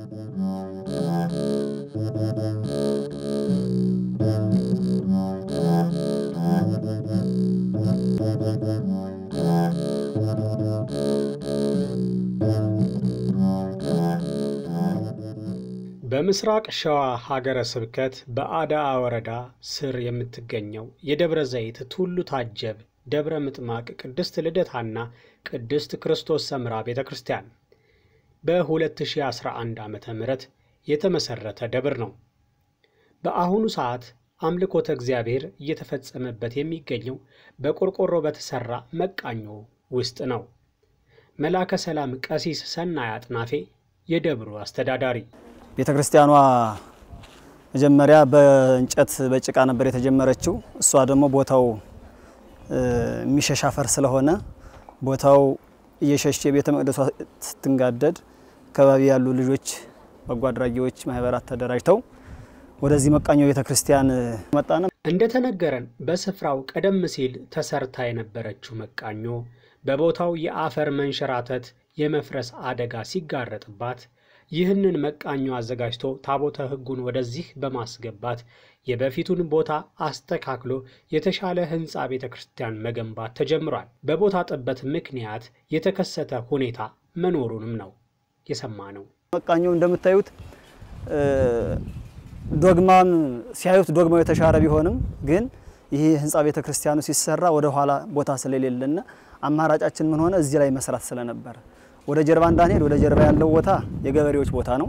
በምስራቅ ሸዋ ሀገረ ስብከት በአዳአ ወረዳ ስር የምትገኘው የደብረ ዘይት ቱሉ ታጀብ ደብረ ምጥማቅ ቅድስት ልደታና ቅድስት ክርስቶስ ሰምራ ቤተ ክርስቲያን በ2011 ዓ ም የተመሠረተ ደብር ነው። በአሁኑ ሰዓት አምልኮተ እግዚአብሔር እየተፈጸመበት የሚገኘው በቆርቆሮ በተሠራ መቃኞ ውስጥ ነው። መላከ ሰላም ቀሲስ ሰናይ አጥናፌ የደብሩ አስተዳዳሪ ቤተ ክርስቲያኗ መጀመሪያ በእንጨት በጭቃ ነበር የተጀመረችው። እሷ ደግሞ ቦታው የሚሸሽ አፈር ስለሆነ ቦታው እየሸሸ ቤተ መቅደሷ ስትንጋደድ አካባቢ ያሉ ልጆች በጎ አድራጊዎች ማህበራት ተደራጅተው ወደዚህ መቃኞ ቤተ ክርስቲያን መጣነ። እንደተነገረን በስፍራው ቀደም ሲል ተሰርታ የነበረችው መቃኞ በቦታው የአፈር መንሸራተት የመፍረስ አደጋ ሲጋረጥባት ይህንን መቃኞ አዘጋጅቶ ታቦተ ሕጉን ወደዚህ በማስገባት የበፊቱን ቦታ አስተካክሎ የተሻለ ሕንፃ ቤተ ክርስቲያን መገንባት ተጀምሯል። በቦታ ጥበት ምክንያት የተከሰተ ሁኔታ መኖሩንም ነው የሰማ ነው። መቃኞ እንደምታዩት ዶግማን ሲያዩት ዶግማው የተሻረ ቢሆንም ግን ይህ ሕንፃ ቤተ ክርስቲያኑ ሲሰራ ወደ ኋላ ቦታ ስለሌለና አማራጫችን ምን ሆነ እዚህ ላይ መስራት ስለነበረ ወደ ጀርባ እንዳንሄድ ወደ ጀርባ ያለው ቦታ የገበሬዎች ቦታ ነው።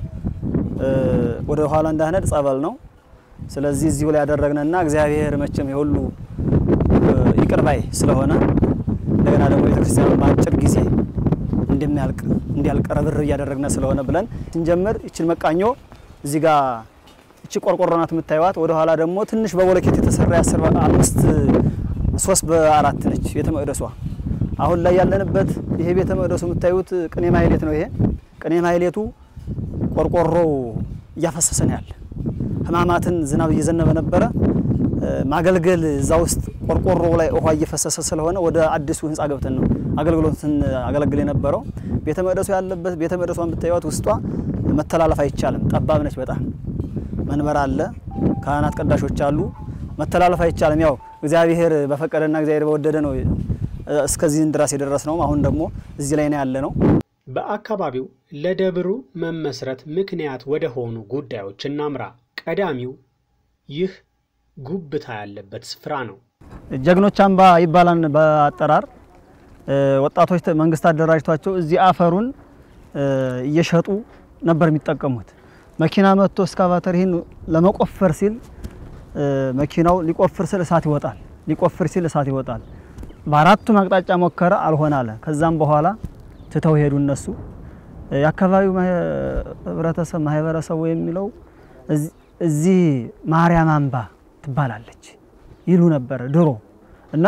ወደ ኋላ እንዳንሄድ ጸበል ነው። ስለዚህ እዚሁ ላይ ያደረግንና እግዚአብሔር መቼም የሁሉ ይቅር ባይ ስለሆነ እንደገና ደግሞ ቤተክርስቲያኑ በአጭር ጊዜ እንደሚያልቅ እንዲያልቅ ረብር እያደረግን ስለሆነ ብለን ስንጀምር ይችን መቃኞ እዚህ ጋር እቺ ቆርቆሮ ናት የምታዩት። ወደ ኋላ ደግሞ ትንሽ በቦለኬት የተሰራ የአስር አምስት ሶስት በአራት ነች ቤተ መቅደሷ። አሁን ላይ ያለንበት ይሄ ቤተ መቅደሱ የምታዩት ቅኔ ማህሌት ነው። ይሄ ቅኔ ማህሌቱ ቆርቆሮ እያፈሰሰ ነው ያለ። ሕማማትን ዝናብ እየዘነበ ነበረ። ማገልገል እዛ ውስጥ ቆርቆሮ ላይ ውሃ እየፈሰሰ ስለሆነ ወደ አዲሱ ህንፃ ገብተን ነው አገልግሎትን አገለግል የነበረው። ቤተ መቅደሱ ያለበት ቤተ መቅደሷን ብታዩት ውስጧ መተላለፍ አይቻልም። ጠባብ ነች በጣም መንበር አለ፣ ካህናት ቀዳሾች አሉ። መተላለፍ አይቻልም። ያው እግዚአብሔር በፈቀደና እግዚአብሔር በወደደ ነው እስከዚህን ድረስ የደረስ ነው። አሁን ደግሞ እዚህ ላይ ነው ያለ ነው። በአካባቢው ለደብሩ መመስረት ምክንያት ወደ ሆኑ ጉዳዮች እናምራ። ቀዳሚው ይህ ጉብታ ያለበት ስፍራ ነው። ጀግኖች አምባ ይባላል በአጠራር ወጣቶች መንግስት አደራጅቷቸው እዚህ አፈሩን እየሸጡ ነበር የሚጠቀሙት። መኪና መጥቶ እስካቫተር ይህን ለመቆፈር ሲል መኪናው ሊቆፍር ስል እሳት ይወጣል፣ ሊቆፍር ሲል እሳት ይወጣል። በአራቱም አቅጣጫ ሞከረ፣ አልሆነ አለ። ከዛም በኋላ ትተው ሄዱ። እነሱ የአካባቢው ህብረተሰብ ማህበረሰቡ የሚለው እዚህ ማርያም አምባ ትባላለች ይሉ ነበረ ድሮ እና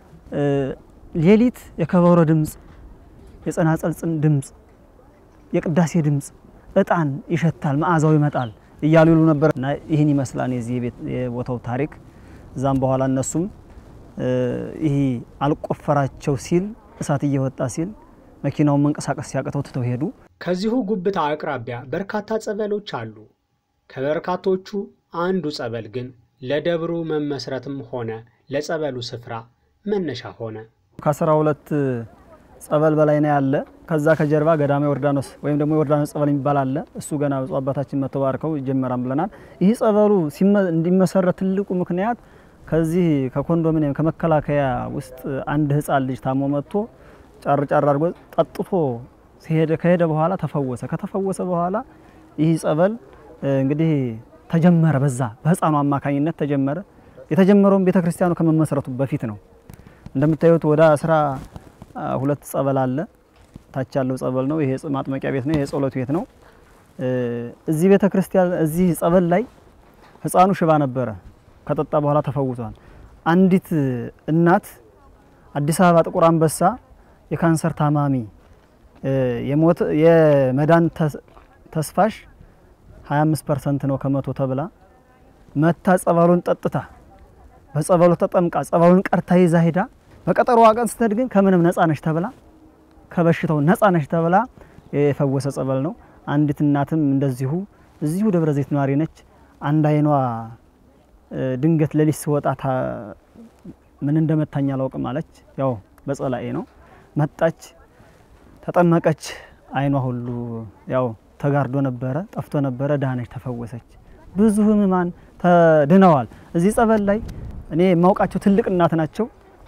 ሌሊት የከበሮ ድምፅ፣ የጸናጸል ድምፅ፣ የቅዳሴ ድምፅ፣ እጣን ይሸታል፣ መዓዛው ይመጣል እያሉ ይሉ ነበር እና ይህን ይመስላል የዚህ የቦታው ታሪክ። እዛም በኋላ እነሱም ይህ አልቆፈራቸው ሲል እሳት እየወጣ ሲል መኪናውን መንቀሳቀስ ሲያቅተው ትተው ሄዱ። ከዚሁ ጉብታ አቅራቢያ በርካታ ጸበሎች አሉ። ከበርካቶቹ አንዱ ጸበል ግን ለደብሩ መመስረትም ሆነ ለጸበሉ ስፍራ መነሻ ሆነ። ከአስራ ሁለት ጸበል በላይ ነው ያለ። ከዛ ከጀርባ ገዳማ ዮርዳኖስ ወይም ደግሞ ዮርዳኖስ ጸበል የሚባል አለ። እሱ ገና ብፁዕ አባታችን መጥተው ባርከው ይጀመራል ብለናል። ይህ ጸበሉ እንዲመሰረት ትልቁ ምክንያት ከዚህ ከኮንዶሚኒየም ከመከላከያ ውስጥ አንድ ሕፃን ልጅ ታሞ መጥቶ ጫር ጫር አድርጎ ጠጥቶ ሲሄደ ከሄደ በኋላ ተፈወሰ። ከተፈወሰ በኋላ ይህ ጸበል እንግዲህ ተጀመረ። በዛ በሕፃኑ አማካኝነት ተጀመረ። የተጀመረውን ቤተ ክርስቲያኑ ከመመስረቱ በፊት ነው። እንደምታዩት ወደ አስራ ሁለት ጸበል አለ። ታች ያለው ጸበል ነው። ይሄ ማጥመቂያ ቤት ነው። ይሄ ጸሎት ቤት ነው። እዚህ ቤተ ክርስቲያን እዚህ ጸበል ላይ ሕፃኑ ሽባ ነበረ። ከጠጣ በኋላ ተፈውሷል። አንዲት እናት አዲስ አበባ ጥቁር አንበሳ የካንሰር ታማሚ የሞት የመዳን ተስፋሽ 25 ፐርሰንት ነው ከመቶ ተብላ መታ ጸበሉን ጠጥታ በጸበሉ ተጠምቃ ጸበሉን ቀርታ ይዛ ሄዳ በቀጠሮዋ ቀን ስትሄድ ግን ከምንም ነፃ ነሽ ተብላ ከበሽታው ነፃ ነሽ ተብላ የፈወሰ ጸበል ነው። አንዲት እናትም እንደዚሁ እዚሁ ደብረ ዘይት ነዋሪ ነች። አንድ አይኗ ድንገት ሌሊት ስወጣ ምን እንደመታኝ አላውቅም አለች። ያው በጸላኤ ነው መጣች፣ ተጠመቀች። አይኗ ሁሉ ያው ተጋርዶ ነበረ፣ ጠፍቶ ነበረ፣ ዳነች፣ ተፈወሰች። ብዙ ህሙማን ተድነዋል። እዚህ ጸበል ላይ እኔ የማውቃቸው ትልቅ እናት ናቸው።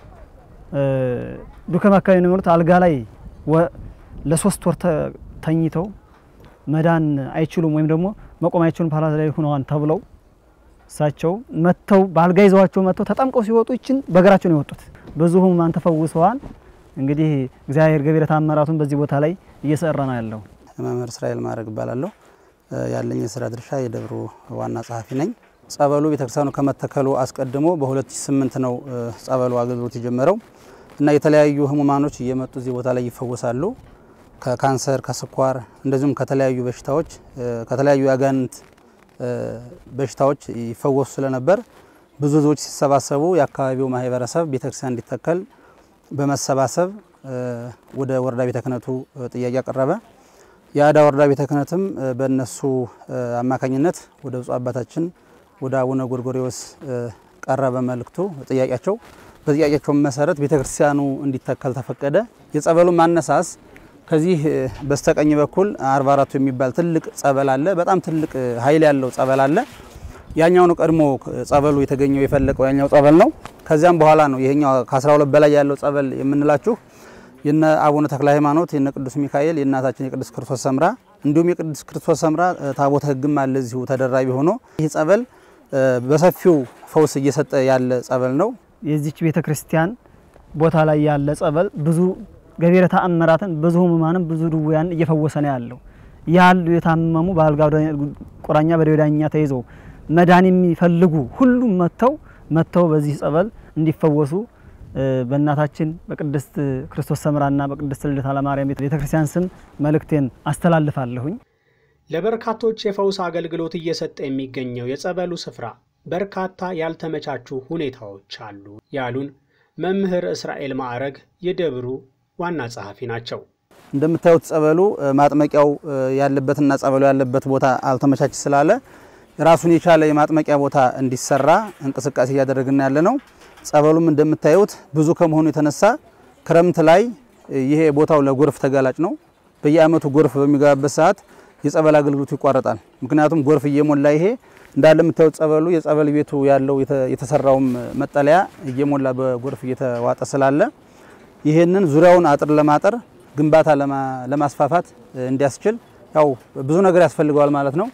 ዱከም አካባቢ ነው የሚኖሩት። አልጋ ላይ ለሶስት ወር ተኝተው መዳን አይችሉም ወይም ደግሞ መቆም አይችሉም ፓራላይዝ ላይ ሆነዋል ተብለው እሳቸው መጥተው በአልጋ ይዘዋቸው መጥተው ተጠምቀው ሲወጡ ይችን በእግራቸው ነው የወጡት። ብዙ ህሙማን ተፈውሰዋል። እንግዲህ እግዚአብሔር ገቢረ ተአምራቱን በዚህ ቦታ ላይ እየሰራ ነው ያለው። መምህር እስራኤል ማድረግ እባላለሁ። ያለኝ የስራ ድርሻ የደብሩ ዋና ጸሐፊ ነኝ። ጸበሉ ቤተክርስቲያኑ ከመተከሉ አስቀድሞ በ2008 ነው ጸበሉ አገልግሎት የጀመረው እና የተለያዩ ህሙማኖች እየመጡ እዚህ ቦታ ላይ ይፈወሳሉ። ከካንሰር፣ ከስኳር እንደዚሁም ከተለያዩ በሽታዎች ከተለያዩ የአጋንንት በሽታዎች ይፈወሱ ስለነበር ብዙ ህዝቦች ሲሰባሰቡ የአካባቢው ማህበረሰብ ቤተክርስቲያን እንዲተከል በመሰባሰብ ወደ ወረዳ ቤተ ክህነቱ ጥያቄ አቀረበ። የአዳ ወረዳ ቤተ ክህነትም በእነሱ አማካኝነት ወደ ብፁዕ አባታችን ወደ አቡነ ጎርጎሪዎስ ቀረበ መልእክቱ ጥያቄያቸው። በጥያቄያቸው መሰረት ቤተ ክርስቲያኑ እንዲተከል ተፈቀደ። የጸበሉ ማነሳስ ከዚህ በስተቀኝ በኩል አርባ አራቱ የሚባል ትልቅ ጸበል አለ። በጣም ትልቅ ኃይል ያለው ጸበል አለ። ያኛው ነው ቀድሞ ጸበሉ የተገኘው የፈለቀው ያኛው ጸበል ነው። ከዚያም በኋላ ነው ይሄኛው ከ12 በላይ ያለው ጸበል የምንላችሁ የነ አቡነ ተክለ ሃይማኖት የነ ቅዱስ ሚካኤል የእናታችን የቅዱስ ክርስቶስ ሰምራ እንዲሁም የቅዱስ ክርስቶስ ሰምራ ታቦተ ሕግም አለ እዚሁ ተደራቢ ሆኖ ይህ ጸበል በሰፊው ፈውስ እየሰጠ ያለ ጸበል ነው። የዚች ቤተ ክርስቲያን ቦታ ላይ ያለ ጸበል ብዙ ገቢረ ተአምራትን ብዙ ህሙማንም ብዙ ድውያን እየፈወሰ ነው ያለው። ያሉ የታመሙ በአልጋ ቁራኛ በደዌ ዳኛ ተይዘው መዳን የሚፈልጉ ሁሉም መጥተው መጥተው በዚህ ጸበል እንዲፈወሱ በእናታችን በቅድስት ክርስቶስ ሰምራና በቅድስት ልደታ ለማርያም ቤተ ክርስቲያን ስም መልእክቴን አስተላልፋለሁኝ። ለበርካቶች የፈውስ አገልግሎት እየሰጠ የሚገኘው የጸበሉ ስፍራ በርካታ ያልተመቻቹ ሁኔታዎች አሉ ያሉን መምህር እስራኤል ማዕረግ የደብሩ ዋና ጸሐፊ ናቸው። እንደምታዩት ጸበሉ ማጥመቂያው ያለበትና ጸበሉ ያለበት ቦታ አልተመቻች ስላለ ራሱን የቻለ የማጥመቂያ ቦታ እንዲሰራ እንቅስቃሴ እያደረግን ያለ ነው። ጸበሉም እንደምታዩት ብዙ ከመሆኑ የተነሳ ክረምት ላይ ይሄ ቦታው ለጎርፍ ተጋላጭ ነው። በየዓመቱ ጎርፍ በሚገባበት ሰዓት የጸበል አገልግሎቱ ይቋረጣል። ምክንያቱም ጎርፍ እየሞላ ይሄ እንዳለ የምታዩት ጸበሉ የጸበል ቤቱ ያለው የተሰራውም መጠለያ እየሞላ በጎርፍ እየተዋጠ ስላለ ይሄንን ዙሪያውን አጥር ለማጠር ግንባታ ለማስፋፋት እንዲያስችል ያው ብዙ ነገር ያስፈልገዋል ማለት ነው።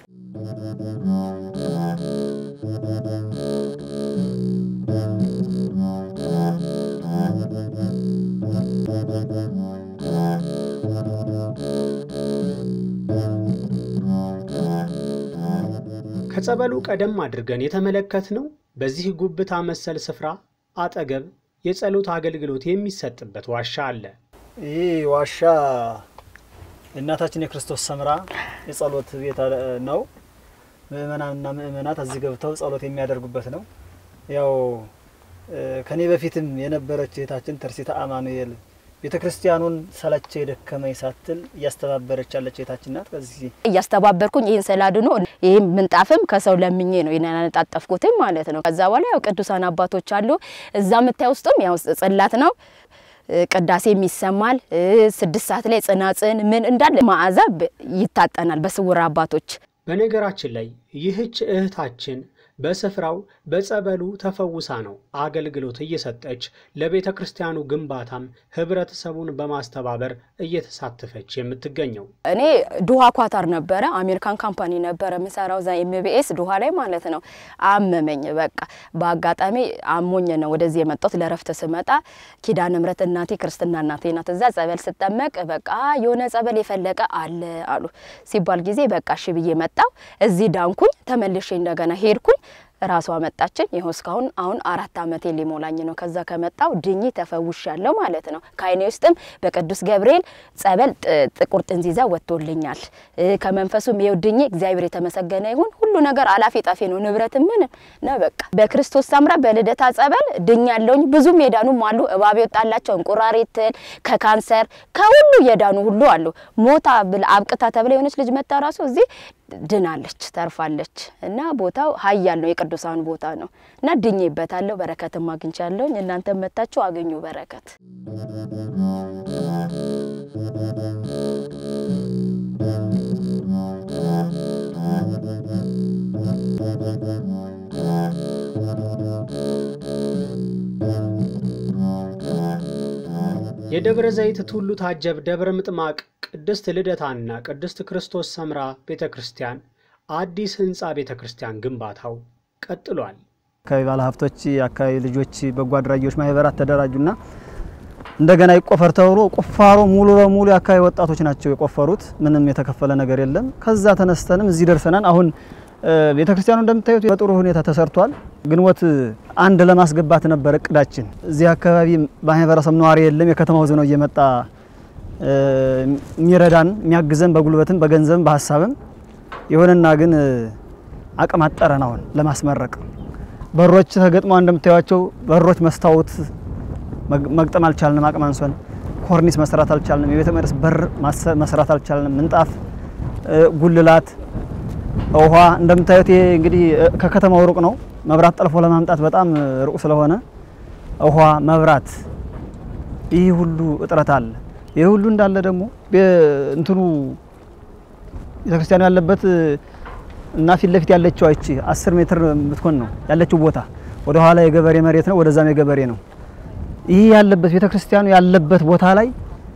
ከጸበሉ ቀደም አድርገን የተመለከትነው በዚህ ጉብታ መሰል ስፍራ አጠገብ የጸሎት አገልግሎት የሚሰጥበት ዋሻ አለ። ይህ ዋሻ የእናታችን የክርስቶስ ሰምራ የጸሎት ቤት ነው። ምእመናንና ምእመናት እዚህ ገብተው ጸሎት የሚያደርጉበት ነው። ያው ከኔ በፊትም የነበረች እህታችን ተርሲታ አማኑኤል ቤተ ክርስቲያኑን ሰለቸ የደከመኝ ሳትል እያስተባበረች ያለች እህታችን ናት። ከዚህ እያስተባበርኩኝ ይህን ስላድኖ ይህም ምንጣፍም ከሰው ለምኜ ነው ያነጣጠፍኩትም ማለት ነው። ከዛ በኋላ ያው ቅዱሳን አባቶች አሉ እዛ የምታይ ውስጡም ያው ጽላት ነው ቅዳሴም ይሰማል። ስድስት ሰዓት ላይ ጽናጽን ምን እንዳለ መዓዛ ይታጠናል በስውር አባቶች። በነገራችን ላይ ይህች እህታችን በስፍራው በጸበሉ ተፈውሳ ነው አገልግሎት እየሰጠች ለቤተ ክርስቲያኑ ግንባታም ህብረተሰቡን በማስተባበር እየተሳተፈች የምትገኘው። እኔ ዱሃ ኳታር ነበረ አሜሪካን ካምፓኒ ነበረ ምሰራው ዛ ኤምቢኤስ ዱሃ ላይ ማለት ነው። አመመኝ በቃ በአጋጣሚ አሞኝ ነው ወደዚህ የመጣሁት። ለረፍት ስመጣ ኪዳነ ምሕረት እናቴ ክርስትና እናቴ ናት። እዛ ጸበል ስጠመቅ በቃ የሆነ ጸበል የፈለቀ አለ አሉ ሲባል ጊዜ በቃ እሺ ብዬ መጣው። እዚህ ዳንኩኝ። ተመልሼ እንደገና ሄድኩኝ። ራሷ መጣችኝ። ይኸው እስካሁን አሁን አራት ዓመቴ ሊሞላኝ ነው። ከዛ ከመጣው ድኜ ተፈውሻለሁ ማለት ነው። ከዓይኔ ውስጥም በቅዱስ ገብርኤል ጸበል ጥቁር ጥንዚዛ ወጥቶልኛል። ከመንፈሱም ይኸው ድኜ እግዚአብሔር የተመሰገነ ይሁን። ሁሉ ነገር አላፊ ጠፊ ነው፣ ንብረት ምንም ነው። በቃ በክርስቶስ ሰምራ በልደታ ጸበል ድኛለሁኝ። ብዙም የዳኑም አሉ። እባብ የወጣላቸው እንቁራሪት፣ ትል፣ ከካንሰር ከሁሉ የዳኑ ሁሉ አሉ። ሞታ ብላ አብቅታ ተብላ የሆነች ልጅ መታ ራሱ እዚህ ድናለች፣ ተርፋለች። እና ቦታው ኃያል ነው፣ የቅዱሳኑ ቦታ ነው እና ድኜበታለሁ። በረከትም አግኝቻለሁኝ። እናንተም መታችሁ አገኙ በረከት። የደብረ ዘይት ቱሉ ታጀብ ደብረ ምጥማቅ ቅድስት ልደታና ቅድስት ክርስቶስ ሰምራ ቤተ ክርስቲያን አዲስ ህንፃ ቤተ ክርስቲያን ግንባታው ቀጥሏል። አካባቢ ባለሀብቶች፣ የአካባቢ ልጆች፣ በጎ አድራጊዎች ማህበራት ተደራጁና እንደገና ይቆፈር ተብሎ ቁፋሮ ሙሉ በሙሉ የአካባቢ ወጣቶች ናቸው የቆፈሩት። ምንም የተከፈለ ነገር የለም። ከዛ ተነስተንም እዚህ ደርሰናል። አሁን ቤተ ክርስቲያኑ እንደምታዩት በጥሩ ሁኔታ ተሰርቷል። ግንቦት አንድ ለማስገባት ነበር እቅዳችን። እዚህ አካባቢ ማህበረሰብ ነዋሪ የለም። የከተማው ህዝብ ነው እየመጣ የሚረዳን የሚያግዘን በጉልበትም በገንዘብም በሀሳብም። ይሁንና ግን አቅም አጠረን አሁን ለማስመረቅ በሮች ተገጥመው እንደምታዩቸው በሮች መስታወት መግጠም አልቻልንም። አቅም አንሶን ኮርኒስ መስራት አልቻልንም። የቤተ መቅደስ በር መስራት አልቻልንም። ምንጣፍ፣ ጉልላት፣ ውሃ እንደምታዩት ይሄ እንግዲህ ከከተማው ሩቅ ነው። መብራት ጠልፎ ለማምጣት በጣም ሩቅ ስለሆነ ውሃ፣ መብራት ይህ ሁሉ እጥረት አለ። ይህ ሁሉ እንዳለ ደግሞ እንትኑ ቤተክርስቲያኑ ያለበት እና ፊት ለፊት ያለችው አይቺ 10 ሜትር የምትሆን ነው ያለችው ቦታ። ወደ ኋላ የገበሬ መሬት ነው፣ ወደዛም የገበሬ ነው። ይህ ያለበት ቤተክርስቲያኑ ያለበት ቦታ ላይ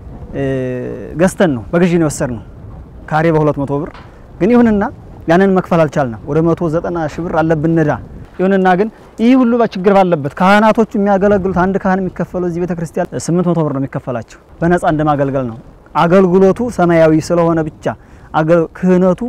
ገዝተን ነው በግዢ ነው የወሰድነው ካሬ በ200 ብር። ግን ይሁንና ያንን መክፈል አልቻልንም። ወደ 190 ሺህ ብር አለብን ዕዳ። ይሁንና ግን ይህ ሁሉ ችግር ባለበት ካህናቶቹ የሚያገለግሉት አንድ ካህን የሚከፈለው እዚህ ቤተክርስቲያን 800 ብር ነው የሚከፈላቸው። በነፃ እንደማገልገል ነው። አገልግሎቱ ሰማያዊ ስለሆነ ብቻ ክህነቱ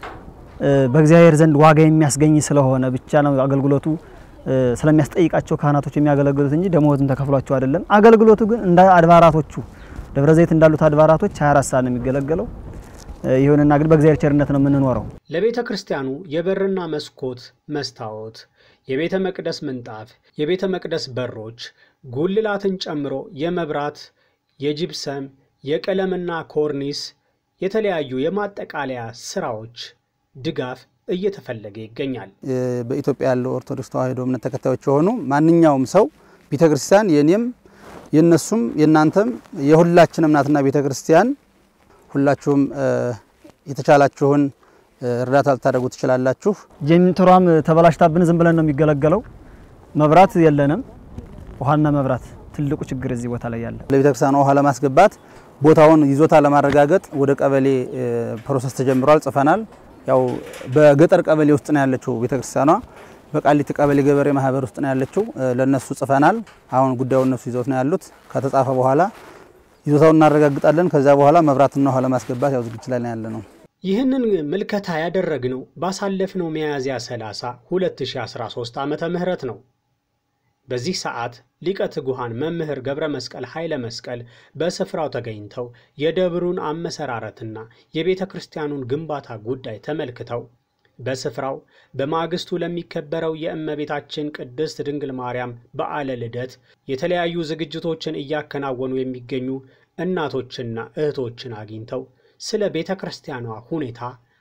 በእግዚአብሔር ዘንድ ዋጋ የሚያስገኝ ስለሆነ ብቻ ነው አገልግሎቱ ስለሚያስጠይቃቸው ካህናቶች የሚያገለግሉት እንጂ ደሞዝም ተከፍሏቸው አይደለም። አገልግሎቱ ግን እንደ አድባራቶቹ ደብረ ዘይት እንዳሉት አድባራቶች 24 ሰዓት ነው የሚገለገለው። ይሁንና ግን በእግዚአብሔር ቸርነት ነው የምንኖረው። ለቤተ ክርስቲያኑ የበርና መስኮት መስታወት፣ የቤተ መቅደስ ምንጣፍ፣ የቤተ መቅደስ በሮች፣ ጉልላትን ጨምሮ የመብራት፣ የጂፕሰም፣ የቀለምና ኮርኒስ የተለያዩ የማጠቃለያ ስራዎች ድጋፍ እየተፈለገ ይገኛል። በኢትዮጵያ ያለው ኦርቶዶክስ ተዋሕዶ እምነት ተከታዮች የሆኑ ማንኛውም ሰው ቤተ ክርስቲያን የኔም የነሱም የእናንተም የሁላችንም ናትና ቤተ ክርስቲያን ሁላችሁም የተቻላችሁን እርዳታ ልታደርጉ ትችላላችሁ። ጄኔሬተሯም ተበላሽታብን ዝም ብለን ነው የሚገለገለው። መብራት የለንም። ውሃና መብራት ትልቁ ችግር እዚህ ቦታ ላይ ያለ። ለቤተ ክርስቲያኗ ውሃ ለማስገባት ቦታውን ይዞታ ለማረጋገጥ ወደ ቀበሌ ፕሮሰስ ተጀምሯል፣ ጽፈናል። ያው በገጠር ቀበሌ ውስጥ ነው ያለችው ቤተ ክርስቲያኗ። በቃሊቲ ቀበሌ ገበሬ ማህበር ውስጥ ነው ያለችው። ለነሱ ጽፈናል። አሁን ጉዳዩ እነሱ ይዘውት ነው ያሉት። ከተጻፈ በኋላ ይዞታውን እናረጋግጣለን። ከዚያ በኋላ መብራትና ውሃ ለማስገባት ያው ዝግጅት ላይ ነው ያለ ነው። ይህንን ምልከታ ያደረግነው ባሳለፍነው ሚያዝያ 30 2013 ዓመተ ምህረት ነው። በዚህ ሰዓት ሊቀ ትጉሃን መምህር ገብረ መስቀል ኃይለ መስቀል በስፍራው ተገኝተው የደብሩን አመሰራረትና የቤተ ክርስቲያኑን ግንባታ ጉዳይ ተመልክተው በስፍራው በማግስቱ ለሚከበረው የእመቤታችን ቅድስት ድንግል ማርያም በዓለ ልደት የተለያዩ ዝግጅቶችን እያከናወኑ የሚገኙ እናቶችና እህቶችን አግኝተው ስለ ቤተ ክርስቲያኗ ሁኔታ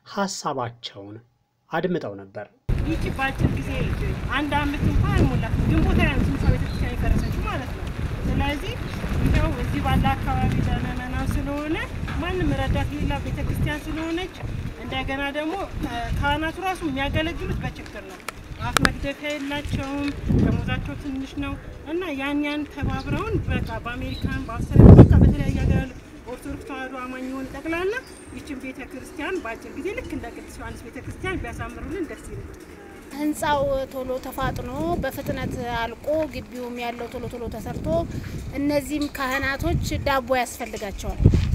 ሐሳባቸውን አድምጠው ነበር። ይቺ በአጭር ጊዜ አንድ አመት እንኳን አልሞላት ግንቦት ሃያ ነው ስልሳ ቤተክርስቲያን የፈረሰችው ማለት ነው። ስለዚህ እንደው እዚህ ባለ አካባቢ ለምእመናን ስለሆነ ማንም ረዳት የሌላ ቤተክርስቲያን ስለሆነች እንደገና ደግሞ ካህናቱ ራሱ የሚያገለግሉት በችግር ነው። አፍ መግደፊያ የላቸውም። ደሞዛቸው ትንሽ ነው እና ያን ያን ተባብረውን በቃ በአሜሪካን በአውስትራሊያ በቃ በተለያየ ሀገር ኦርቶዶክስ ተዋሕዶ አማኝ የሆኑ ጠቅላላ ይችን ቤተ ክርስቲያን በአጭር ጊዜ ልክ እንደ ቅዱስ ዮሐንስ ቤተ ክርስቲያን ቢያሳምሩልን ደስ ይላል። ህንፃው ቶሎ ተፋጥኖ በፍጥነት አልቆ ግቢውም ያለው ቶሎ ቶሎ ተሰርቶ እነዚህም ካህናቶች ዳቦ ያስፈልጋቸዋል።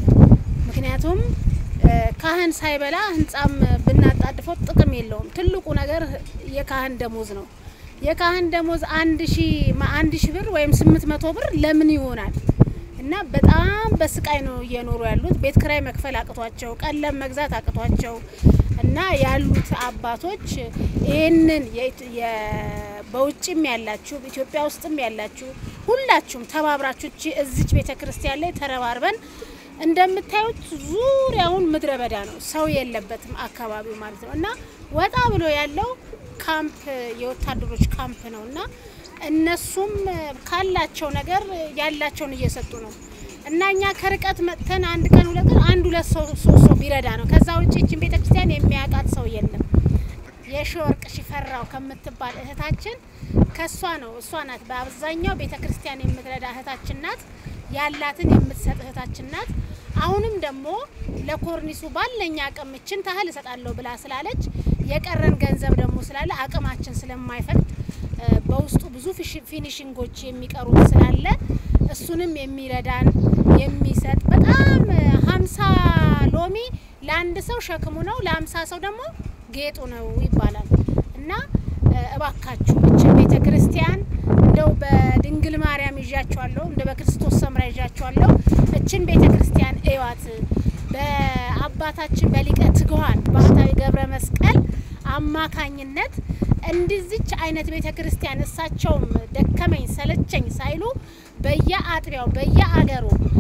ምክንያቱም ካህን ሳይበላ ህንፃም ብናጣድፈው ጥቅም የለውም። ትልቁ ነገር የካህን ደሞዝ ነው። የካህን ደሞዝ አንድ ሺ አንድ ሺ ብር ወይም ስምንት መቶ ብር ለምን ይሆናል? እና በጣም በስቃይ ነው እየኖሩ ያሉት። ቤት ክራይ መክፈል አቅቷቸው፣ ቀለም መግዛት አቅቷቸው እና ያሉት አባቶች ይህንን በውጭም ያላችሁ ኢትዮጵያ ውስጥም ያላችሁ ሁላችሁም ተባብራችሁ እቺ እዚች ቤተ ክርስቲያን ላይ ተረባርበን እንደምታዩት ዙሪያውን ምድረ በዳ ነው፣ ሰው የለበትም አካባቢው ማለት ነው እና ወጣ ብሎ ያለው ካምፕ የወታደሮች ካምፕ ነው እና እነሱም ካላቸው ነገር ያላቸውን እየሰጡ ነው እና እኛ ከርቀት መጥተን አንድ ቀን ሁለት ቀን አንድ ሁለት ሰው ሶስት ሰው ቢረዳ ነው። ከዛ ውጭ ይችን ቤተ ክርስቲያን የሚያውቃት ሰው የለም። የሺወርቅ ሽፈራው ከምትባል እህታችን ከሷ ነው እሷ ናት በአብዛኛው ቤተ ክርስቲያን የምትረዳ እህታችን ናት። ያላትን የምትሰጥ እህታችን ናት። አሁንም ደግሞ ለኮርኒሱ ባለኝ አቅም እችን ታህል እሰጣለሁ ብላ ስላለች የቀረን ገንዘብ ደግሞ ስላለ አቅማችን ስለማይፈቅድ በውስጡ ብዙ ፊኒሽንጎች የሚቀሩት ስላለ እሱንም የሚረዳን የሚሰጥ በጣም ሀምሳ ሎሚ ለአንድ ሰው ሸክሙ ነው፣ ለሀምሳ ሰው ደግሞ ጌጡ ነው ይባላል እና እባካችሁ እችን ቤተ ክርስቲያን እንደው በድንግል ማርያም ይዣችኋለሁ፣ እንደ በክርስቶስ ሰምራ ይዣችኋለሁ። እችን ቤተ ክርስቲያን እዋት በአባታችን በሊቀ ትጉሃን ባህታዊ ገብረ መስቀል አማካኝነት እንዲዚች አይነት ቤተ ክርስቲያን እሳቸውም ደከመኝ ሰለቸኝ ሳይሉ በየአጥቢያው በየአገሩ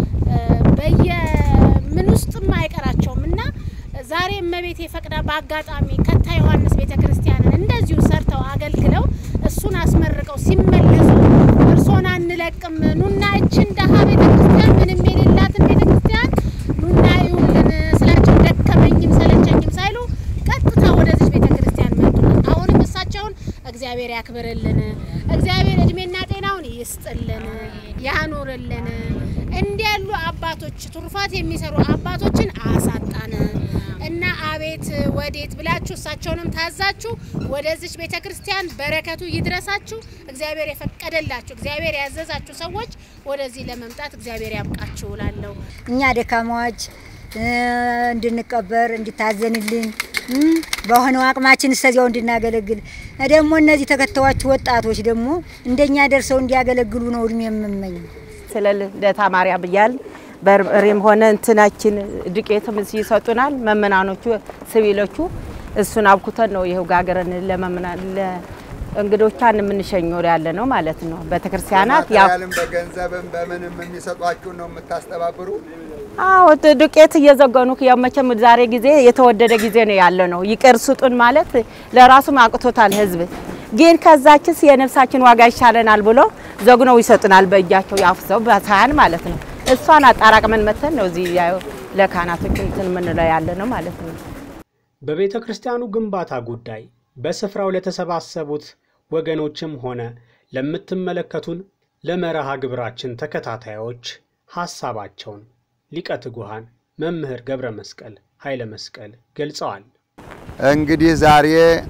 በየምን ውስጥም አይቀራቸውም እና ዛሬ እመቤቴ ፈቅዳ በአጋጣሚ ከታ ዮሐንስ ቤተ ክርስቲያንን እንደዚሁ ሰርተው አገልግለው እሱን አስመርቀው ሲመለሱ እርሶን አንለቅም ኑና እችን ደሀ ቤተ ክርስቲያን ምንም የሌላትን ቤተ ክርስቲያን ኑና ይውልን ስላቸው ደከመኝም ሰለቸኝም ሳይሉ ቀጥታ ወደዚች ቤተ ክርስቲያን መጡ። አሁንም እሳቸውን እግዚአብሔር ያክብርልን፣ እግዚአብሔር እድሜና ጤናውን ይስጥልን፣ ያኑርልን። እንዲህ ያሉ አባቶች ትሩፋት የሚሰሩ አባቶችን አሳጣን እና አቤት ወዴት ብላችሁ እሳቸውንም ታዛችሁ ወደዚች ቤተ ክርስቲያን በረከቱ ይድረሳችሁ። እግዚአብሔር የፈቀደላችሁ እግዚአብሔር ያዘዛችሁ ሰዎች ወደዚህ ለመምጣት እግዚአብሔር ያብቃችሁ እላለሁ። እኛ ደካማዎች እንድንቀበር እንድታዘንልን በሆነው አቅማችን እስከዚያው እንድናገለግል ደግሞ እነዚህ ተከታዮች ወጣቶች ደግሞ እንደኛ ደርሰው እንዲያገለግሉ ነው እድሜ የምመኝ። ስለ ልደታ ማርያም እያልን በርበሬም ሆነ እንትናችን ዱቄትም ይሰጡናል። መመናኖቹ ሲቪሎቹ እሱን አብኩተን ነው ይኸው ጋገረን ለመምናን እንግዶቿን የምንሸኘው ያለ ነው ማለት ነው። ቤተክርስቲያናት ያው በማቴሪያልም በገንዘብም በምንም የሚሰጧችሁን ነው የምታስተባብሩ። አዎ ዱቄት እየዘገኑ ያው መቼም ዛሬ ጊዜ የተወደደ ጊዜ ነው ያለ ነው። ይቅር ስጡን ማለት ለራሱም አቅቶታል ህዝብ። ግን ከዛችስ የነፍሳችን ዋጋ ይሻለናል ብሎ ዘግነው ይሰጡናል። በእጃቸው ያፍሰው በሳህን ማለት ነው። እሷን አጣራቅመን መተን ነው እዚህ ያው ለካህናቶች እንትን የምንለው ያለ ነው ማለት ነው። በቤተ ክርስቲያኑ ግንባታ ጉዳይ በስፍራው ለተሰባሰቡት ወገኖችም ሆነ ለምትመለከቱን ለመርሃ ግብራችን ተከታታዮች ሐሳባቸውን ሊቀ ትጉሃን መምህር ገብረ መስቀል ኃይለ መስቀል ገልጸዋል። እንግዲህ ዛሬ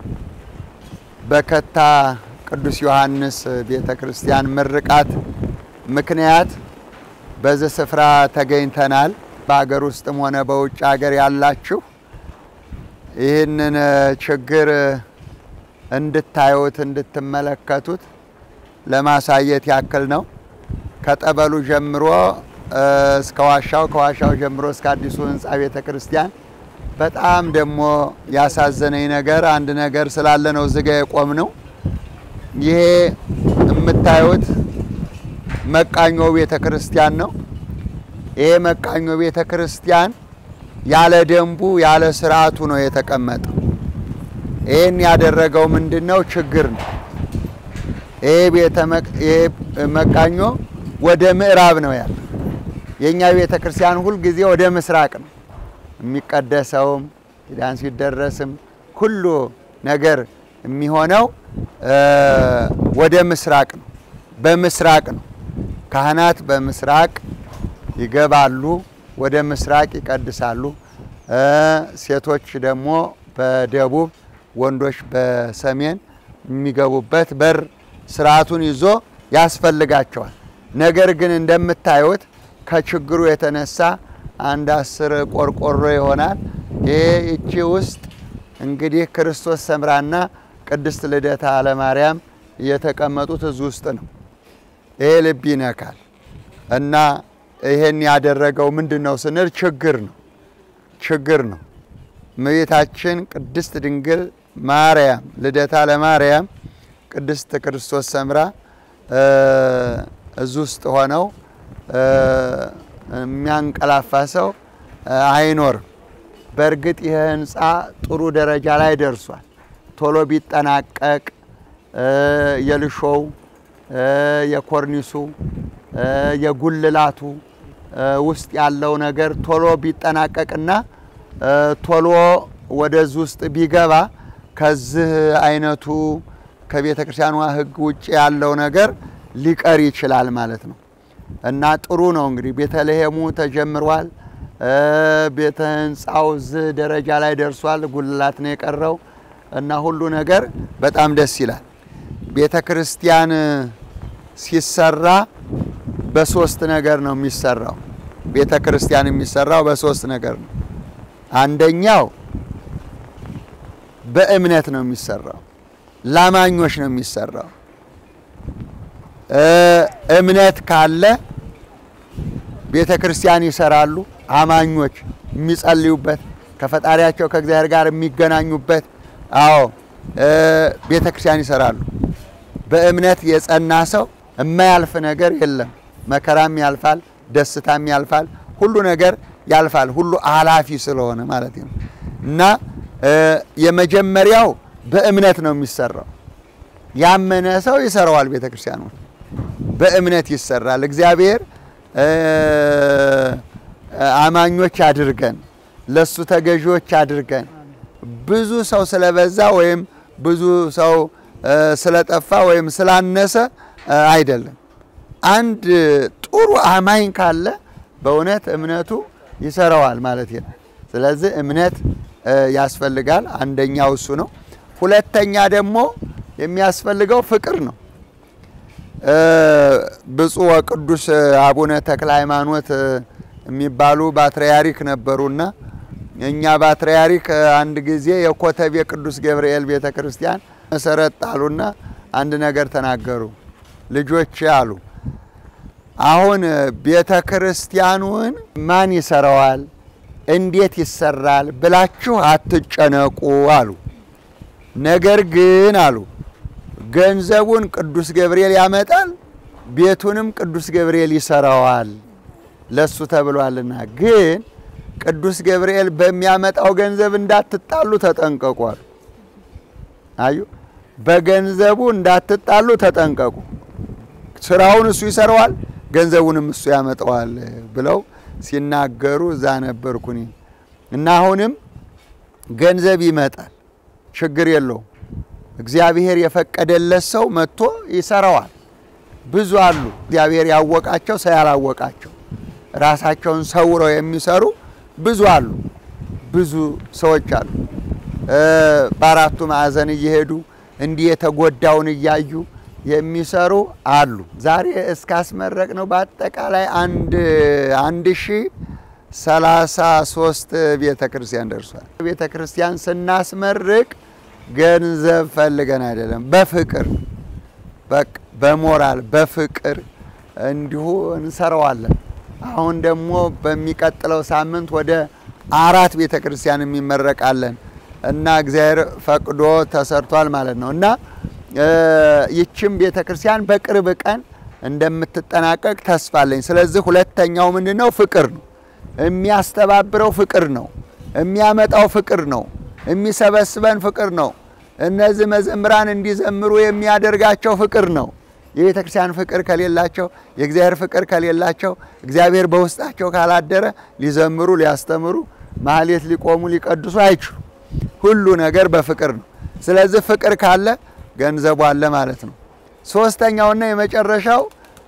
በከታ ቅዱስ ዮሐንስ ቤተ ክርስቲያን ምርቃት ምክንያት በዚህ ስፍራ ተገኝተናል። በሀገር ውስጥም ሆነ በውጭ ሀገር ያላችሁ ይህንን ችግር እንድታዩት እንድትመለከቱት ለማሳየት ያክል ነው። ከጠበሉ ጀምሮ እስከ ዋሻው፣ ከዋሻው ጀምሮ እስከ አዲሱ ህንፃ ቤተ ክርስቲያን በጣም ደግሞ ያሳዘነኝ ነገር አንድ ነገር ስላለ ነው እዚጋ የቆም ነው። ይሄ የምታዩት መቃኞ ቤተ ክርስቲያን ነው። ይሄ መቃኞ ቤተ ክርስቲያን ያለ ደንቡ ያለ ስርዓቱ ነው የተቀመጠው። ይህን ያደረገው ምንድን ነው? ችግር ነው። ይሄ ቤተ ይሄ መቃኞ ወደ ምዕራብ ነው ያለ። የእኛ ቤተ ክርስቲያን ሁልጊዜ ወደ ምስራቅ ነው የሚቀደሰውም ኪዳን ሲደረስም ሁሉ ነገር የሚሆነው ወደ ምስራቅ ነው፣ በምስራቅ ነው። ካህናት በምስራቅ ይገባሉ፣ ወደ ምስራቅ ይቀድሳሉ። ሴቶች ደግሞ በደቡብ፣ ወንዶች በሰሜን የሚገቡበት በር ስርዓቱን ይዞ ያስፈልጋቸዋል። ነገር ግን እንደምታዩት ከችግሩ የተነሳ አንድ አስር ቆርቆሮ ይሆናል። ይሄ እቺ ውስጥ እንግዲህ ክርስቶስ ሰምራና ቅድስት ልደታ ለማርያም የተቀመጡት እዚህ ውስጥ ነው። ይሄ ልብ ይነካል እና ይሄን ያደረገው ምንድን ነው ስንል ችግር ነው ችግር ነው። እመቤታችን ቅድስት ድንግል ማርያም ልደታ ለማርያም ቅድስት ክርስቶስ ሰምራ እዚህ ውስጥ ሆነው የሚያንቀላፋ ሰው አይኖርም። በእርግጥ ይህ ህንፃ ጥሩ ደረጃ ላይ ደርሷል። ቶሎ ቢጠናቀቅ የልሾው፣ የኮርኒሱ፣ የጉልላቱ ውስጥ ያለው ነገር ቶሎ ቢጠናቀቅና ቶሎ ወደዚህ ውስጥ ቢገባ ከዚህ አይነቱ ከቤተ ክርስቲያኗ ሕግ ውጭ ያለው ነገር ሊቀር ይችላል ማለት ነው እና ጥሩ ነው እንግዲህ ቤተልሔሙ ተጀምሯል። ቤተ ህንፃው እዚህ ደረጃ ላይ ደርሷል። ጉልላት ነው የቀረው እና ሁሉ ነገር በጣም ደስ ይላል። ቤተ ክርስቲያን ሲሰራ በሶስት ነገር ነው የሚሰራው። ቤተ ክርስቲያን የሚሰራው በሶስት ነገር ነው። አንደኛው በእምነት ነው የሚሰራው፣ ላማኞች ነው የሚሰራው። እምነት ካለ ቤተ ክርስቲያን ይሰራሉ። አማኞች የሚጸልዩበት ከፈጣሪያቸው ከእግዚአብሔር ጋር የሚገናኙበት አዎ ቤተ ክርስቲያን ይሰራሉ። በእምነት የጸና ሰው የማያልፍ ነገር የለም። መከራም ያልፋል፣ ደስታም ያልፋል፣ ሁሉ ነገር ያልፋል። ሁሉ አላፊ ስለሆነ ማለት ነው እና የመጀመሪያው በእምነት ነው የሚሰራው። ያመነ ሰው ይሰራዋል። ቤተ ክርስቲያኑ በእምነት ይሰራል። እግዚአብሔር አማኞች አድርገን ለሱ ተገዢዎች አድርገን ብዙ ሰው ስለበዛ ወይም ብዙ ሰው ስለጠፋ ወይም ስላነሰ አይደለም። አንድ ጥሩ አማኝ ካለ በእውነት እምነቱ ይሰራዋል ማለት ነው። ስለዚህ እምነት ያስፈልጋል። አንደኛው እሱ ነው። ሁለተኛ ደግሞ የሚያስፈልገው ፍቅር ነው። ብፁዕ ወቅዱስ አቡነ ተክለ ሃይማኖት የሚባሉ ባትርያርክ ነበሩና እኛ ባትርያርክ አንድ ጊዜ የኮተቤ ቅዱስ ገብርኤል ቤተ ክርስቲያን መሰረት ጣሉና አንድ ነገር ተናገሩ። ልጆች አሉ፣ አሁን ቤተ ክርስቲያኑን ማን ይሰራዋል፣ እንዴት ይሰራል ብላችሁ አትጨነቁ አሉ። ነገር ግን አሉ ገንዘቡን ቅዱስ ገብርኤል ያመጣል፣ ቤቱንም ቅዱስ ገብርኤል ይሰራዋል ለሱ ተብሏልና። ግን ቅዱስ ገብርኤል በሚያመጣው ገንዘብ እንዳትጣሉ ተጠንቀቋል። አዩ በገንዘቡ እንዳትጣሉ ተጠንቀቁ። ስራውን እሱ ይሰራዋል፣ ገንዘቡንም እሱ ያመጣዋል ብለው ሲናገሩ እዛ ነበርኩ እኔ እና አሁንም ገንዘብ ይመጣል፣ ችግር የለውም። እግዚአብሔር የፈቀደለት ሰው መጥቶ ይሰራዋል። ብዙ አሉ እግዚአብሔር ያወቃቸው ሰው ያላወቃቸው ራሳቸውን ሰውረው የሚሰሩ ብዙ አሉ። ብዙ ሰዎች አሉ። በአራቱ ማዕዘን እየሄዱ እንዲህ የተጎዳውን እያዩ የሚሰሩ አሉ። ዛሬ እስካስመረቅ ነው በአጠቃላይ አንድ አንድ ሺ ሰላሳ ሶስት ቤተ ክርስቲያን ደርሷል። ቤተ ክርስቲያን ስናስመርቅ ገንዘብ ፈልገን አይደለም፣ በፍቅር በቃ በሞራል በፍቅር እንዲሁ እንሰራዋለን። አሁን ደግሞ በሚቀጥለው ሳምንት ወደ አራት ቤተ ክርስቲያን የሚመረቃለን እና እግዚአብሔር ፈቅዶ ተሰርቷል ማለት ነው እና ይችም ቤተ ክርስቲያን በቅርብ ቀን እንደምትጠናቀቅ ተስፋ አለኝ። ስለዚህ ሁለተኛው ምንድን ነው? ፍቅር ነው። የሚያስተባብረው ፍቅር ነው። የሚያመጣው ፍቅር ነው። የሚሰበስበን ፍቅር ነው። እነዚህ መዘምራን እንዲዘምሩ የሚያደርጋቸው ፍቅር ነው። የቤተ ክርስቲያን ፍቅር ከሌላቸው፣ የእግዚአብሔር ፍቅር ከሌላቸው፣ እግዚአብሔር በውስጣቸው ካላደረ ሊዘምሩ፣ ሊያስተምሩ፣ ማህሌት ሊቆሙ፣ ሊቀድሱ አይችሉ። ሁሉ ነገር በፍቅር ነው። ስለዚህ ፍቅር ካለ ገንዘቡ አለ ማለት ነው። ሶስተኛውና የመጨረሻው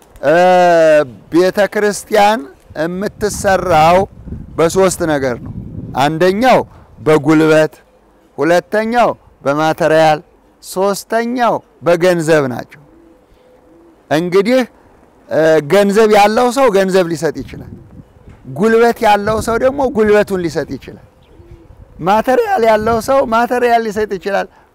ቤተ ክርስቲያን የምትሰራው በሶስት ነገር ነው። አንደኛው በጉልበት፣ ሁለተኛው በማተሪያል፣ ሶስተኛው በገንዘብ ናቸው። እንግዲህ ገንዘብ ያለው ሰው ገንዘብ ሊሰጥ ይችላል። ጉልበት ያለው ሰው ደግሞ ጉልበቱን ሊሰጥ ይችላል። ማተሪያል ያለው ሰው ማተሪያል ሊሰጥ ይችላል።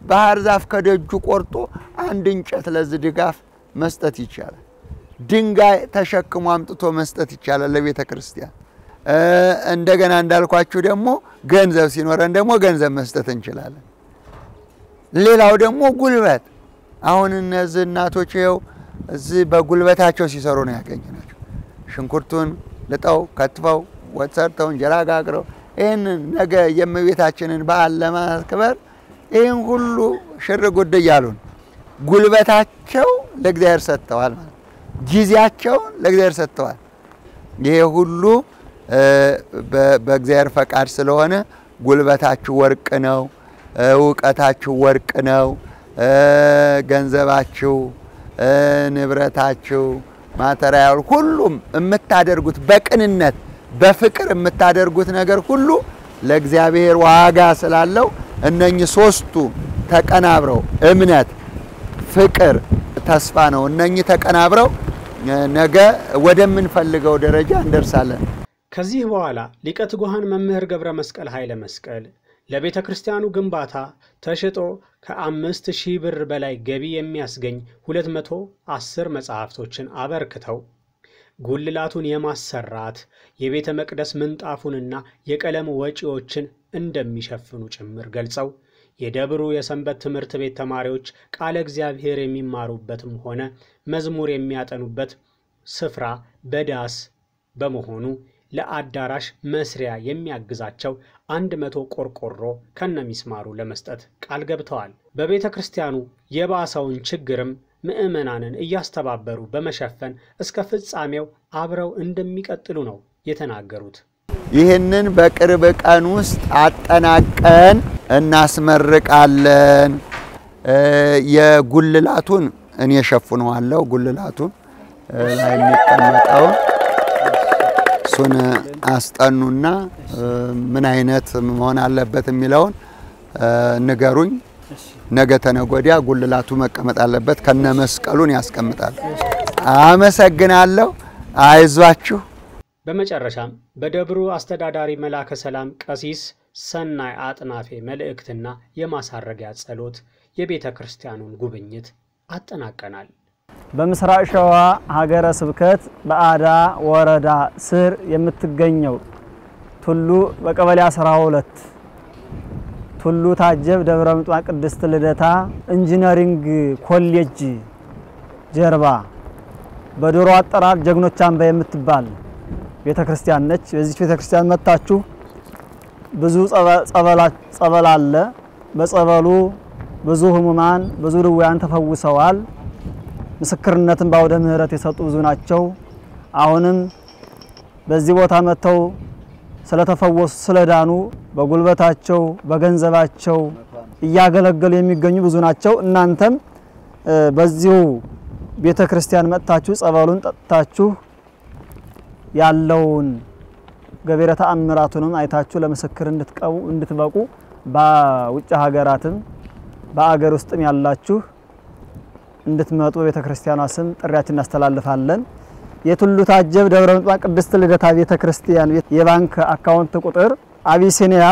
ባህር ዛፍ ከደጁ ቆርጦ አንድ እንጨት ለዚህ ድጋፍ መስጠት ይቻላል። ድንጋይ ተሸክሞ አምጥቶ መስጠት ይቻላል ለቤተ ክርስቲያን። እንደገና እንዳልኳችሁ ደግሞ ገንዘብ ሲኖረን ደግሞ ገንዘብ መስጠት እንችላለን። ሌላው ደግሞ ጉልበት። አሁን እነዚህ እናቶች ይኸው እዚህ በጉልበታቸው ሲሰሩ ነው ያገኘናቸው። ሽንኩርቱን ልጠው ከትፈው ወጥ ሰርተው እንጀራ ጋግረው ይህንን ነገ የእመቤታችንን በዓል ለማክበር ይህን ሁሉ ሽር ጉድ እያሉ ነው። ጉልበታቸው ለእግዚአብሔር ሰጥተዋል ማለት ጊዜያቸውን ለእግዚአብሔር ሰጥተዋል። ይሄ ሁሉ በእግዚአብሔር ፈቃድ ስለሆነ ጉልበታችሁ ወርቅ ነው፣ እውቀታችሁ ወርቅ ነው፣ ገንዘባችሁ፣ ንብረታችሁ፣ ማተሪያል ሁሉም የምታደርጉት በቅንነት በፍቅር የምታደርጉት ነገር ሁሉ ለእግዚአብሔር ዋጋ ስላለው እነኚህ ሶስቱ ተቀናብረው እምነት፣ ፍቅር፣ ተስፋ ነው። እነኚህ ተቀናብረው ነገ ወደምንፈልገው ደረጃ እንደርሳለን። ከዚህ በኋላ ሊቀ ትጉሃን መምህር ገብረ መስቀል ኃይለ መስቀል ለቤተ ክርስቲያኑ ግንባታ ተሽጦ ከአምስት ሺህ ብር በላይ ገቢ የሚያስገኝ 210 መጽሐፍቶችን አበርክተው ጉልላቱን የማሰራት የቤተ መቅደስ ምንጣፉንና የቀለም ወጪዎችን እንደሚሸፍኑ ጭምር ገልጸው የደብሩ የሰንበት ትምህርት ቤት ተማሪዎች ቃለ እግዚአብሔር የሚማሩበትም ሆነ መዝሙር የሚያጠኑበት ስፍራ በዳስ በመሆኑ ለአዳራሽ መስሪያ የሚያግዛቸው አንድ መቶ ቆርቆሮ ከነሚስማሩ ለመስጠት ቃል ገብተዋል። በቤተ ክርስቲያኑ የባሰውን ችግርም ምዕመናንን እያስተባበሩ በመሸፈን እስከ ፍጻሜው አብረው እንደሚቀጥሉ ነው የተናገሩት። ይህንን በቅርብ ቀን ውስጥ አጠናቀን እናስመርቃለን። የጉልላቱን እኔ ሸፍነዋለሁ። ጉልላቱን ላይ የሚቀመጠውን እሱን አስጠኑና ምን አይነት መሆን አለበት የሚለውን ንገሩኝ። ነገ ተነገ ወዲያ ጉልላቱ መቀመጥ አለበት ከነ መስቀሉን ያስቀምጣል። አመሰግናለሁ። አይዟችሁ። በመጨረሻም በደብሩ አስተዳዳሪ መላከ ሰላም ቀሲስ ሰናይ አጥናፌ መልእክትና የማሳረጊያ ጸሎት የቤተ ክርስቲያኑን ጉብኝት አጠናቀናል። በምስራቅ ሸዋ ሀገረ ስብከት በአዳ ወረዳ ስር የምትገኘው ቱሉ በቀበሌ 12 ቱሉ ታጀብ ደብረ ምጥማቅ ቅድስት ልደታ ኢንጂነሪንግ ኮሌጅ ጀርባ በዶሮ አጠራር ጀግኖች አምባ የምትባል ቤተ ክርስቲያን ነች። በዚች ቤተ ክርስቲያን መጥታችሁ ብዙ ጸበል አለ። በጸበሉ ብዙ ህሙማን ብዙ ድውያን ተፈውሰዋል። ምስክርነትን በአውደ ምሕረት የሰጡ ብዙ ናቸው። አሁንም በዚህ ቦታ መጥተው ስለተፈወሱ ስለዳኑ በጉልበታቸው በገንዘባቸው እያገለገሉ የሚገኙ ብዙ ናቸው። እናንተም በዚሁ ቤተ ክርስቲያን መጥታችሁ ጸበሉን ጠጥታችሁ ያለውን ገቢረ ተአምራቱንም አይታችሁ ለምስክር እንድትቀቡ እንድትበቁ በውጭ ሀገራትም በአገር ውስጥም ያላችሁ እንድትመጡ በቤተ ክርስቲያኗ ስም ጥሪያችን እናስተላልፋለን። የቱሉ ታጀብ ደብረ ምጥማቅ ቅድስት ልደታ ቤተ ክርስቲያን የባንክ አካውንት ቁጥር አቢሲኒያ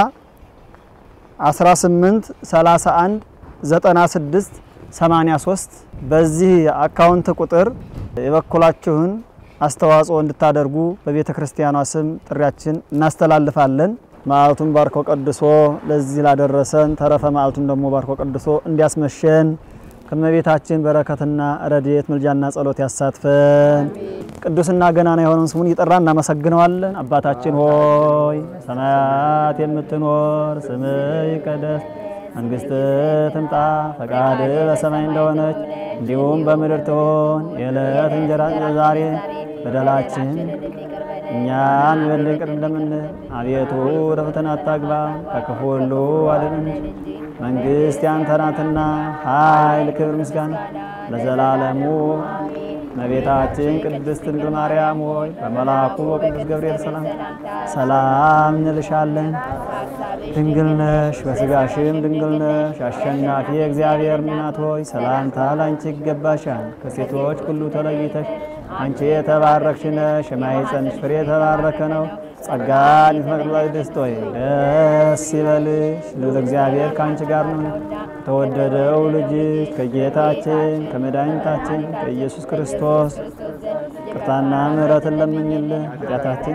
18 31 96 83 በዚህ አካውንት ቁጥር የበኩላችሁን አስተዋጽኦ እንድታደርጉ በቤተ ክርስቲያኗ ስም ጥሪያችን እናስተላልፋለን። መዓልቱን ባርኮ ቀድሶ ለዚህ ላደረሰን ተረፈ መዓልቱን ደግሞ ባርኮ ቀድሶ እንዲያስመሸን ከመቤታችን በረከትና ረድኤት ምልጃና ጸሎት ያሳትፈን። ቅዱስና ገናና የሆነውን ስሙን እየጠራ እናመሰግነዋለን። አባታችን ሆይ ሰማያት የምትኖር ስምህ ይቀደስ፣ መንግስትህ ትምጣ፣ ፈቃድህ በሰማይ እንደሆነች እንዲሁም በምድር ትሆን። የዕለት እንጀራ ዛሬ በደላችን እኛን ይበልን ይቅር እንደምንል፣ አቤቱ ወደ ፈተና አታግባን፣ ከክፉ ሁሉ አድነን እንጂ መንግስት ያንተ ናትና ኃይል፣ ክብር፣ ምስጋና ለዘላለሙ። እመቤታችን ቅድስት ድንግል ማርያም ሆይ በመልአኩ በቅዱስ ገብርኤል ሰላም ሰላም እንልሻለን። ድንግል ነሽ፣ በስጋሽም ድንግል ነሽ። አሸናፊ እግዚአብሔር እናት ሆይ ሰላምታ ላንቺ ይገባሻል። ከሴቶች ሁሉ ተለይተሽ አንቺ የተባረክሽ ነሽ፣ የማኅፀንሽ ፍሬ የተባረከ ነው። ጸጋን ይፈቅድላች ደስቶ ደስ ይበልሽ ልዑል እግዚአብሔር ከአንቺ ጋር ነው። ተወደደው ልጅሽ ከጌታችን ከመድኃኒታችን ከኢየሱስ ክርስቶስ ቅርታና ምሕረትን ለምኝልን ኃጢአታችን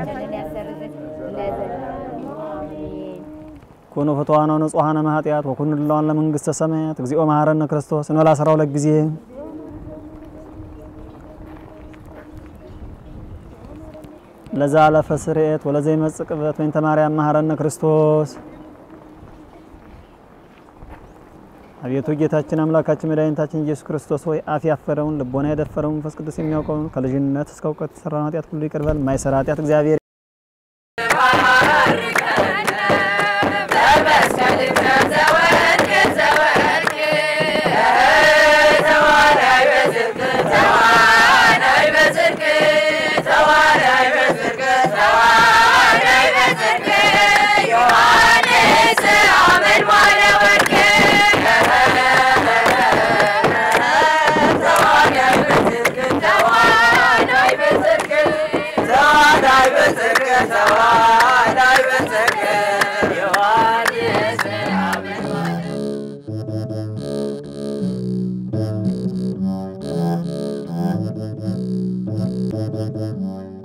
ኩኑ ፍትዋነ ንጹሐነ እምኃጢአት ወኩኑ ድለዋን ለመንግሥተ ሰማያት እግዚኦ መሐረነ ክርስቶስ እንበል አስራ ሁለት ጊዜ ለዛ አለፈ ስርየት ወለዘ ይመጽእ ቅበት በእንተ ማርያም መሐረነ ክርስቶስ። አቤቱ ጌታችን አምላካችን መድኃኒታችን ኢየሱስ ክርስቶስ ሆይ አፍ ያፈረውን ልቦና የደፈረውን መንፈስ ቅዱስ የሚያውቀውን ከልጅነት እስከ እውቀት የሰራውን ኃጢአት ሁሉ ይቅር በል። የማይሰራ ኃጢአት እግዚአብሔር Thank you.